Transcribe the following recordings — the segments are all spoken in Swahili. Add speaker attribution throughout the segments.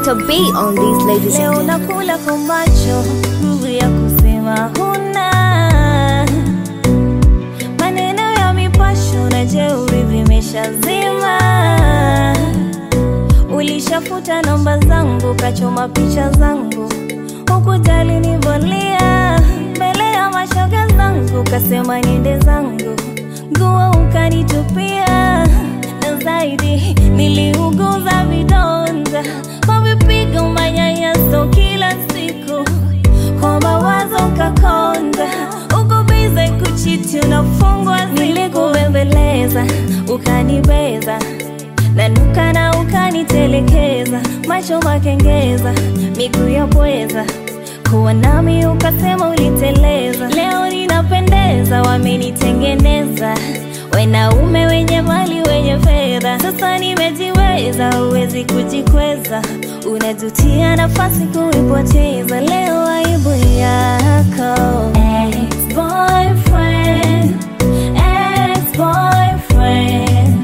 Speaker 1: Dr. B on these ladies and
Speaker 2: Leo
Speaker 1: gentlemen.
Speaker 2: nakula kwa macho, nguvu ya kusema huna. Maneno ya mipasho na jeuri vimeshazima. Ulishafuta namba zangu, kachoma picha zangu, hukujali nivolia mbele ya mashoga zangu, kasema niende zangu, nguo ukanitupia, na zaidi niliuguza vidonda kwa vipigo, manyanyaso kila siku, kwa mawazo kakonda, uko bize kuchiti, unafungwa, nilikubembeleza ukanibeza nanuka na ukanitelekeza, macho makengeza, miguu ya pweza, kuwa nami ukasema uliteleza. Leo ninapendeza, wamenitengeneza wanaume wenye mali wenye fedha. Sasa nimejiweza, huwezi kujikweza, unajutia nafasi kuipoteza. Leo aibu yako ex-boyfriend, ex-boyfriend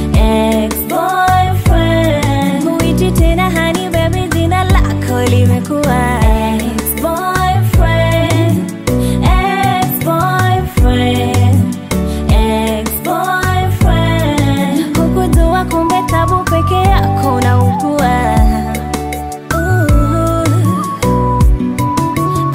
Speaker 2: ex-boyfriend Huiti tena honey baby, jina lako limekuwa ex-boyfriend, ex-boyfriend, ex-boyfriend Hukujua kumbe tabu peke yako unaugua Ooh.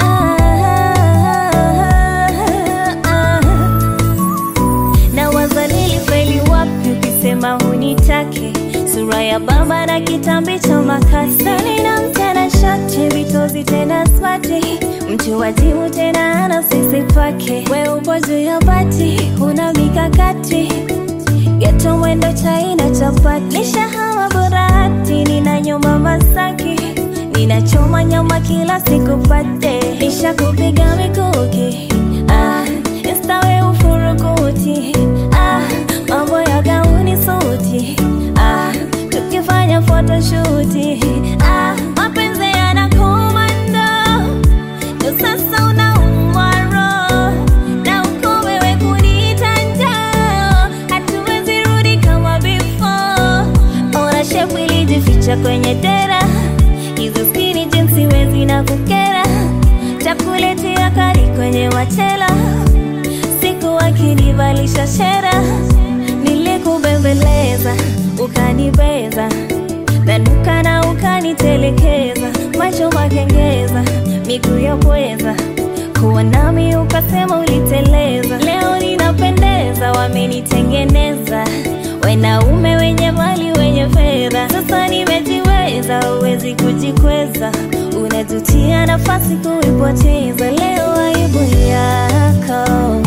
Speaker 2: Ah, ah, ah. na waza nilifeli wapi ukisema hunitaki sura ya baba na kitambi cha makasa nina mtana shati vitozi tena smati mtu wajibu tena ana sisi pake we upo juu ya bati una mikakati geto mwendo chaina chapati nishahama burahati nina nyuma masaki ninachoma nyama kila siku pate nisha kupiga mikuki ah, instawe ufurukuti ah, mambo ya gauni suti ah, tukifanya photoshuti ah, mapenzi yanakomando ndo sasa unaumwa roho na uko wewe kuniita njaa hatuwezi rudi kama before ona shepu ilijificha kwenye dera hizo skini jinsi wezi na kukera takuletea kari kwenye machela siku wakinivalisha shera nilikubembeleza ukanibeza nanuka na ukanitelekeza macho makengeza miguu ya pweza kuwa nami ukasema uliteleza leo ninapendeza wamenitengeneza wanaume wenye mali wenye fedha sasa nimejiweza huwezi kujikweza unajutia nafasi kuipoteza leo aibu yako